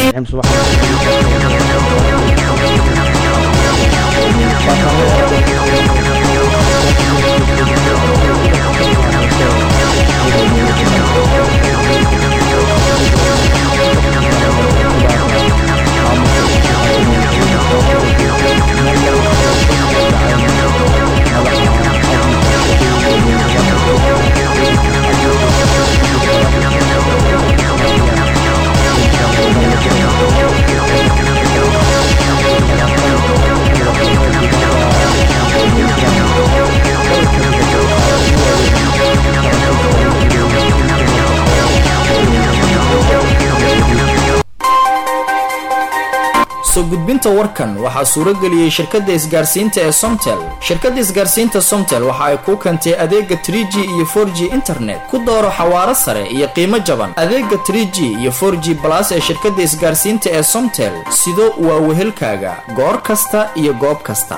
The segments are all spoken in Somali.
soo gudbinta warkan waxaa suuro geliyey shirkadda isgaarsiinta ee somtel shirkadda isgaarsiinta somtel waxa ay kuu keentay adeega 3g iyo 4g internet ku dooro xawaaro sare iyo qiimo jaban adeega 3g iyo 4g balas ee shirkadda isgaarsiinta ee somtel sido waa wehelkaaga goor kasta iyo goob kasta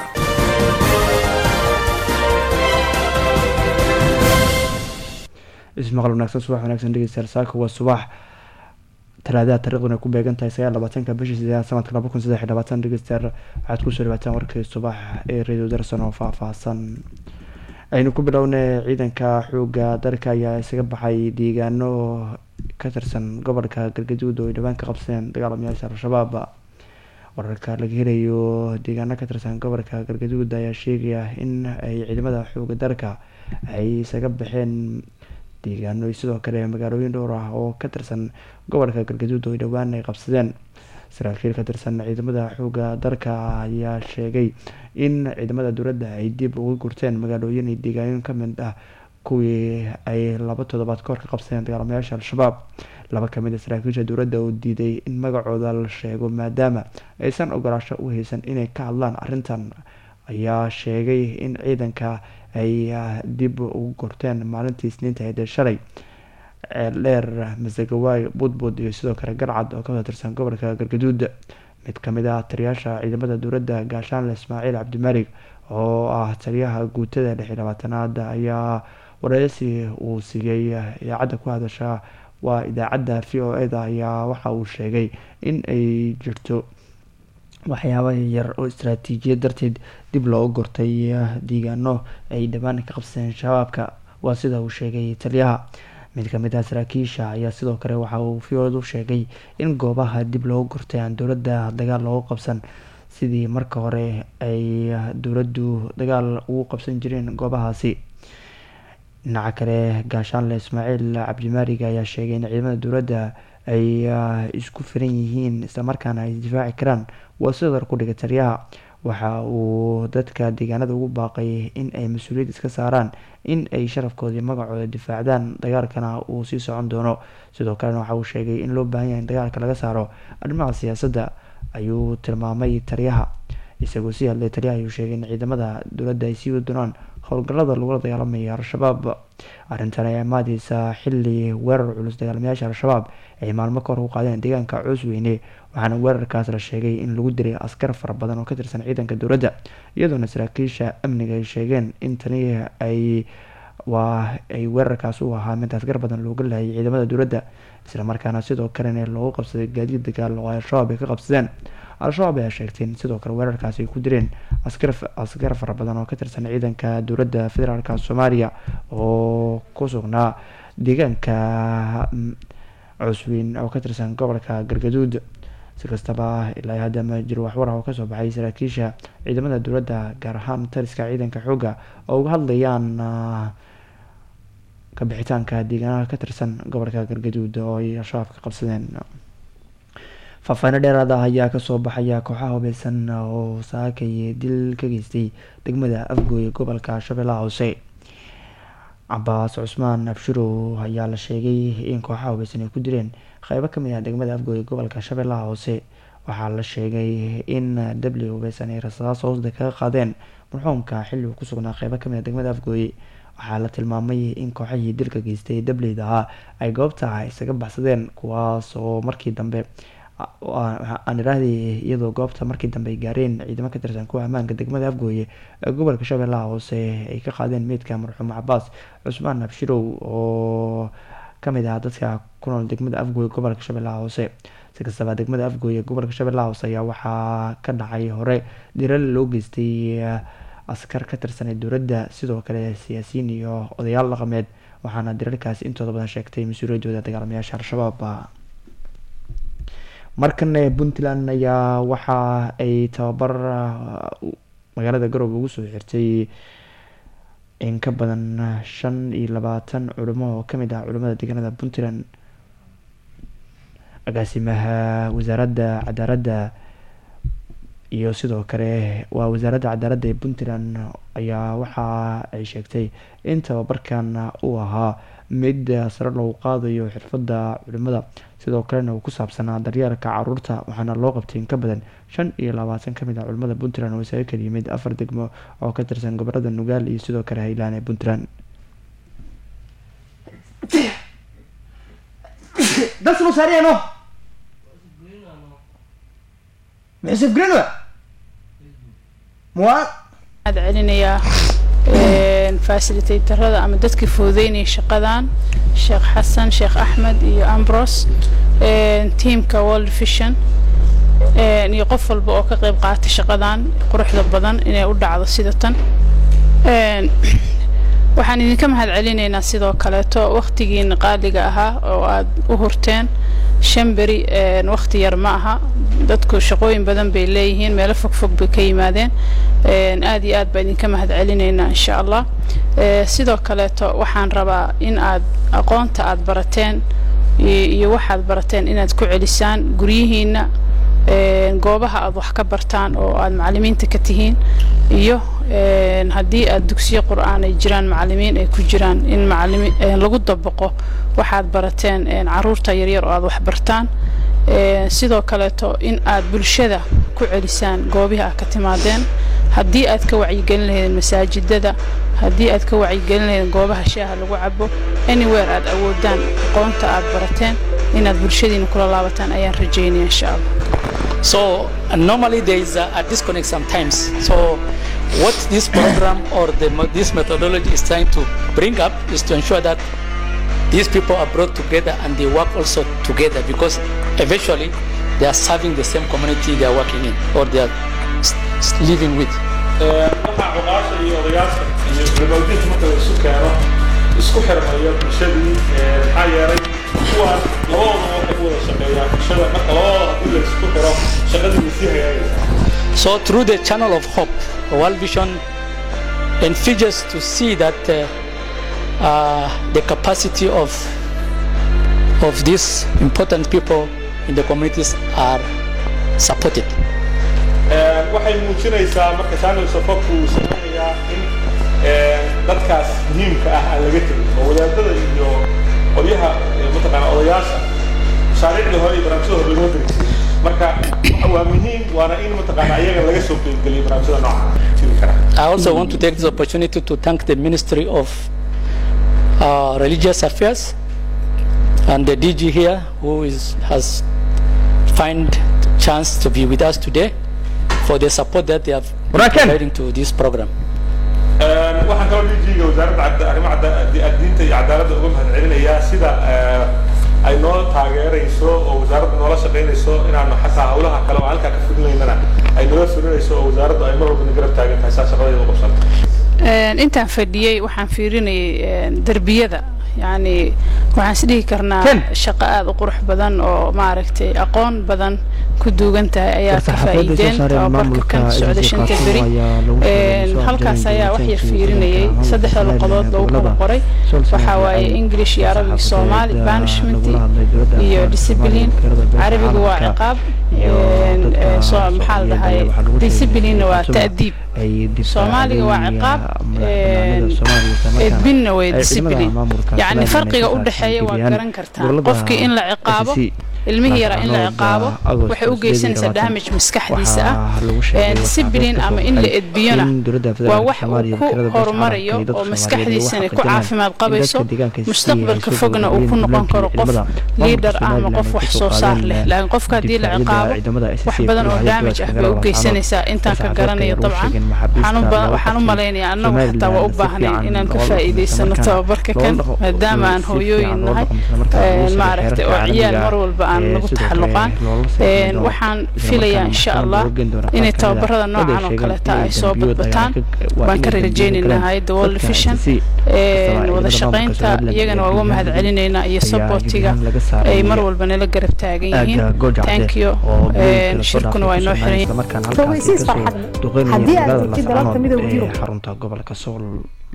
ismaqal wanaagsan subax wanaagsan dhegeystayaal saaka waa subax talaadaha taariikhduna ku beegan tahay sagaal labaatanka bishii sideedaad sanadka laba kun saddex iyo labaatan dhegeystayaal waxaad kusoo dhawaataan warkii subax ee radio darson oo faahfaahsan aynu ku bilownay ciidanka xooga dalka ayaa isaga baxay deegaano ka tirsan gobolka galgaduud oo ay dhawaan ka qabsadeen dagaalamayaasha al-shabaab wararka laga helayo deegaano ka tirsan gobolka galgaduud ayaa sheegaya in ay ciidamada xooga dalka ay isaga baxeen deegaano sidoo kale magaalooyin dhowr ah oo ka tirsan gobolka galgaduud oo dhowaan ay qabsadeen saraakiil ka tirsan ciidamada xooga dalka ayaa sheegay in ciidamada dowladda ay dib uga gurteen magaalooyin iyo deegaanooyin kamid ah kuwii ay laba toddobaad kahor ka qabsadeen dagaalamayaasha al-shabaab laba kamid a saraakiisha dowladda oo diiday in magacooda la sheego maadaama aysan ogolaasho u haysan inay ka hadlaan arrintan ayaa sheegay in ciidanka ay dib ugu gorteen maalintii isniinta ahayd ee shalay ceeldheer masagawaay budbud iyo sidoo kale garcad oo ka tirsan gobolka galgaduud mid kamid ah taliyaasha ciidamada dowladda gaashaanle ismaaciil cabdimalig oo ah taliyaha guutada lix iyo labaatanaad ayaa wareysi uu siiyey idaacadda ku hadasha waa idaacadda v o e da ayaa waxa uu sheegay in ay jirto waxyaaba yar oo istaraatiijiyad darteed dib looga gortay deegaano ay dhawaan ka qabsadeen shabaabka waa sida uu sheegay taliyaha mid kamid ah saraakiisha ayaa sidoo kale waxa uu fiod u sheegay in goobaha dib looga gortay aan dowladda dagaal loogu qabsan sidii marka hore ay dowladdu dagaal ugu qabsan jireen goobahaasi dhinaca kale gaashaanle ismaaciil cabdimaarig ayaa sheegay in ciidamada dowladda ay isku firan yihiin islamarkaana ay difaaci karaan waa sidoo ku dhigay taliyaha waxa uu dadka deegaanada ugu baaqay in ay mas-uuliyad iska saaraan in ay sharafkoodii magacooda difaacdaan dagaalkana uu sii socon doono sidoo kalena waxa uu sheegay in loo baahan yahay in dagaalka laga saaro arrimaha siyaasadda ayuu tilmaamay taliyaha isagoo sii hadlay taliyaha ayuu sheegay in ciidamada dowladda ay sii wadi doonaan howlgallada lagula dagaalamaya al-shabaab arrintan ayaa imaadeysa xili weerar culus dagaalamayaasha al-shabaab ay maalmo ka hor u qaadeen deegaanka coosweyne waxaana weerarkaas la sheegay in lagu dilay askar fara badan oo ka tirsan ciidanka dowladda iyadoona saraakiisha amniga ay sheegeen in tani ay waa ay weerarkaas u ahaa mid askar badan looga lahayay ciidamada dowladda islamarkaana sidoo kalena loogu qabsaday gaadiid dagaal oo al-shabaab ay ka qabsadeen al-shabaab ayaa sheegtay in sidoo kale weerarkaas ay ku direen askar fara badan oo ka tirsan ciidanka dowladda federaalk soomaaliya oo ku sugnaa deegaanka cusweyn oo ka tirsan gobolka galgaduud si kastaba ilaa hadda ma jiro waxwar ah oo kasoo baxay saraakiisha ciidamada dowladda gaar ahaan taliska ciidanka xoogga oo uga hadlayaan kabixitaanka deegaanaha ka tirsan gobolka galgaduud oo ay al-shabaab ka qabsadeen faahfaahino dheeraad ah ayaa kasoo baxaya kooxaha hubeysan oo saakay dil ka geystay degmada afgooye gobolka shabeellaha hoose cabaas cusmaan abshirow ayaa la sheegay in kooxaha hubeysan ay ku direen qeybo kamid ah degmada afgooye gobolka shabeellaha hoose waxaa la sheegay in dabli hubeysan ay rasaas hoosda kaga qaadeen marxuumka xilli uu ku sugnaa qeybo kamid ah degmada afgooye waxaa la tilmaamay in kooxihii dilka geystay dableyda ahaa ay goobta isaga baxsadeen kuwaas oo markii dambe aan iraahday iyadoo goobta markii dambe ay gaareen ciidamo ka tirsan kuwa ammaanka degmada afgooye ee gobolka shabeellaha hoose ay ka qaadeen meydka marxuum cabaas cusmaan abshirow oo kamid ah dadka ku nool degmada afgooye gobolka shabeellaha hoose si kastaba degmada afgooye ee gobolka shabeellaha hoose ayaa waxaa ka dhacay hore diral loo geystay askar ka tirsanay dowladda sidoo kale siyaasiyiin iyo odayaal dhaqameed waxaana dirarkaasi intooda badan sheegtay mas-uuliyadooda dagaalamayaasha al-shabaab markana puntland ayaa waxa ay tababar magaalada garoobe ugu soo xirtay in ka badan shan iyo labaatan culimo oo kamid ah culimada deegaanada puntland agaasimaha wasaaradda cadaaladda iyo sidoo kale waa wasaaradda cadaaladda ee puntland ayaa waxa ay sheegtay in tababarkan uu ahaa mid sare loogu qaadayo xirfadda culimada sidoo kalena uu ku saabsanaa daryeelka caruurta waxaana loo qabtay in ka badan shan iyo labaatan kamid ah culimada puntland oo isaga kala yimid afar degmo oo ka tirsan gobolada nugaal iyo sidoo kale highland ee puntland ad celinayaa fasilitatorada ama dadkii fududeynaya shaqadan sheekh xasan sheekh axmed iyo ambros tiamka world vision iyo qof walba oo ka qeyb qaatay shaqadan quruxda badan inay u dhacdo sida tan waxaan idinka mahad celinaynaa sidoo kaleeto waktigiina qaaliga ahaa oo aad u hurteen shan beri wakti yar ma aha dadku shaqooyin badan bay leeyihiin meelo fogfog bay ka yimaadeen aad iyo aad baa idinka mahad celinaynaa insha allah sidoo kaleeto waxaan rabaa in aad aqoonta aad barateen iyo waxaad barateen inaad ku celisaan guryihiina goobaha aad wax ka bartaan oo aad macalimiinta ka tihiin iyo haddii aad dugsiyo qur-aan ay jiraan macalimiin ay ku jiraan in macalimi lagu dabaqo waxaad barateen caruurta yaryar oo aad wax bartaan sidoo kaleeto in aad bulshada ku celisaan goobihii aad ka timaadeen haddii aad ka wacyigelin lahaydeen masaajidada haddii aad ka wacyigelin lahaydeen goobaha shaaha lagu cabo anywhere aad awoodaan aqoonta aad barateen inaad bulshadiina kula laabataan ayaan rajaynaya insha allah So uh, normally there is a, a disconnect sometimes. So what this program or the, this methodology is trying to bring up is to ensure that these people are brought together and they work also together because eventually they are serving the same community they are working in or they are living with. waxaa cuqaasha iyo odayaasha iyo culimadiinta marka la isu keeno isku xirmayo bulshadii maxaa yeelay kuwaas labadooda waxay u wada shaqeeyaan bulshada marka labadooda haddii la isku xiro shaqadii way sii hagaagaysaa So through the channel of hope, World Vision envisages to see that uh, uh, the capacity of of these important people in the communities are supported. waxay muujinaysaa marka channel safafku uu sameynayaa in dadkaas muhiimka ah aan laga tegin oo wadaadada iyo qolyaha mataqaana odayaasha mashaariicdii hore iyo barnaamijyada hore laguma dirigsin marka waa muhiim waana in mataqaana ayaga laga soo qeybgeliyo barnaamijyada nooca jiri kara I also want to take this opportunity to thank the Ministry of uh, Religious Affairs and the DG here who is has find chance to be with us today for the support that they have providing to this program. waxaan kaloo DG-ga wasaaradda arrimaha diinta iyo cadaaladda uga mahad celinayaa sida ay noo taageerayso oo wasaaradda noola shaqaynayso inaanu xataa hawlaha kale oo halkaa ka fulinaynana ay noola fulinayso oo wasaaraddu ay mar walba na garab taagan tahay saa shaqadeeda u qabsanta intaan fadhiyey waxaan fiirinayay derbiyada yacni waxaan is dhihi karnaa shaqo aada u qurux badan oo maaragtay aqoon badan ku duugan tahay ayaa ka faa'iideen tababarka kan socda shanta beri halkaas ayaa wax yar fiirinayay saddexda luqadood lagu kala qoray waxaa waaye english iyo arabiga soomaali banishment iyo discipline carabiga waa ciqaab maxaa la dhahay disciplinena waa ta'diib soomaaliga waa ciqaab edbinna way discipline yacni farqiga u dhexeeya waa garan kartaa qofkii in la ciqaabo ilmihii yaraa in la Laascaanood, ciqaabo Agost waxay u geysanaysaa 2020. damage maskaxdiisa ah Waxaa lagu sheegay Een, waxaa sibilin kasoo ama in la baxay edbiyona in dowladda waa federaalka wax Soomaaliya uu ku wakiilada beesha horumarayo caalamka iyo oo dadka maskaxdiisana Soomaaliyeed ku waxaa caafimaad in qabayso dadka deegaanka si mustaqbalka ay soo fogna uu ku gudbiyeen noqon karo qof ciidamada. liidar ah ama Maamulka qof wax soo saar leh Somaliland laakiin qofka haddii la difaacyada ciqaabo ciidamada SSC wax badan oo ku hayay damage ah bay dowladda u geysanaysaa intaan ka Saacadka garanayo ay dabcan sheegeen maxaabiista waxaan u ba- laba waxaan u qof malaynayaa annagu Somaliland xitaa waa u si baahnayn fiican inaan ka loola faa'iidaysano dhaqmo, tababarka loola kan dhaqmo, maadaama aan si hooyooyin fiican loola nahay dhaqmo, marka lagu Een, soo maaragtay oo xeerarka ciyaal caalamiga mar walba aan ee lagu sidoo kale taxalluqaan loola soo Een, xidhiidho, waxaan isla filayaa markaana insha maxkamad allah looga geyn doono inay qaar kamid ah. tababarada Dad ay noocan oo sheegeen kaleeta inay ay soo dambiyood ay badbataan ka- waa baan ka inay dambiyo rajaynaynaa galeen. hay'adda world Dadka vision SSC, Een, ciidamada wada maamulka shaqaynta Somaliland iyagana iyo waa uga guud mahad ahaan celinaynaa iyo ayaa saboortiga guud ahaan laga saaray ay mar walba nala garab taagan yihiin aagga Gojac thank Cade you oo Een, biilka lasoo shirkuna waa dhaafay inoo ku xiran sugnayd, isla markaana halkaasi Fogeysiis kasoo farxad. duqeynaya Haddii aad magaalada joogtid dalalka Laascaanood midowga ee Yurub. xarunta gobolka Sool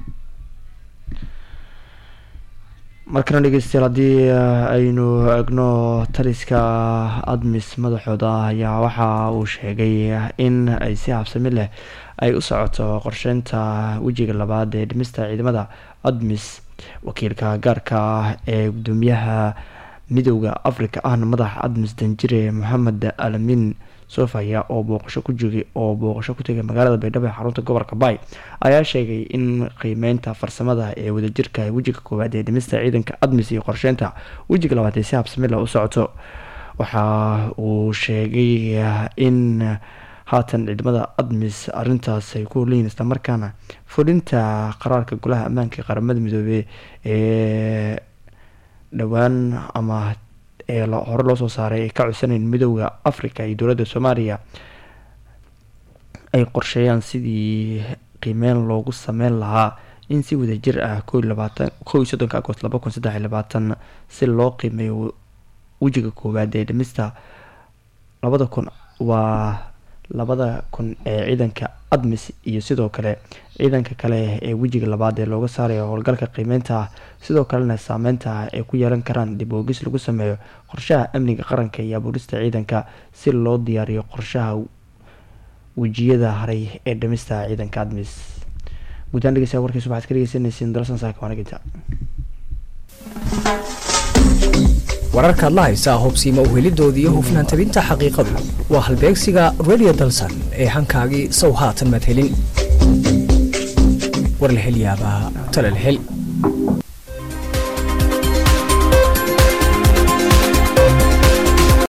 markana dhegeystayaal haddii uh, aynu egno taliska admis madaxooda ayaa waxa uu sheegay in ay si habsami leh ay u socoto qorsheynta wejiga labaad ee dhimista ciidamada admis wakiilka gaarka ah ee gudoomiyaha midowda africa ahna madaxa admis danjire moxamed alamin sofaya oo booqasho ku joogay oo booqasho ku tegay magaalada baydhabo ee xarunta gobolka bay ayaa sheegay in qiimeynta farsamada ee wadajirka ee wejiga koowaad ee dhimista ciidanka admis iyo qorsheynta wejiga labaad ee si habsami leh u socoto waxa uu sheegay in haatan ciidamada admis arintaas ay ku horleyihin islamarkaana fulinta qaraarka golaha ammaanka ee qaramada midoobey ee dhowaan ama ee lo- hore loo soo saaray ay ka codsaneen midowda africa iyo dowladda soomaaliya ay qorsheeyaan sidii qiimeyn loogu sameyn lahaa in si wadajir ah ko iyo labaatan ko iyo soddonka agost laba kun saddex iyo labaatan si loo qiimeeyo wejiga koowaad ee dhimista labada kun waa labada kun ee ciidanka admis iyo sidoo kale ciidanka kale ee wejiga labaad ee looga saarayo howlgalka qiimeynta sidoo kalena saameynta ay ku yeelan karaan dib oogis lagu sameeyo qorshaha amniga qaranka iyo abuurista ciidanka si loo diyaariyo qorshaha wejiyada haray ee dhimista ciidanka admis guddaan dhegeystayaal warkiisa waxaad ka dhegeysaneyseen dalsan saaka waanaginta wararkaad la haysaa hubsiima uhelidooda iyo hufnaan tabinta xaqiiqadu waa halbeegsiga radio dalsan ee hankaagii sow haatan madhelin war la hel yaabaa tala la hel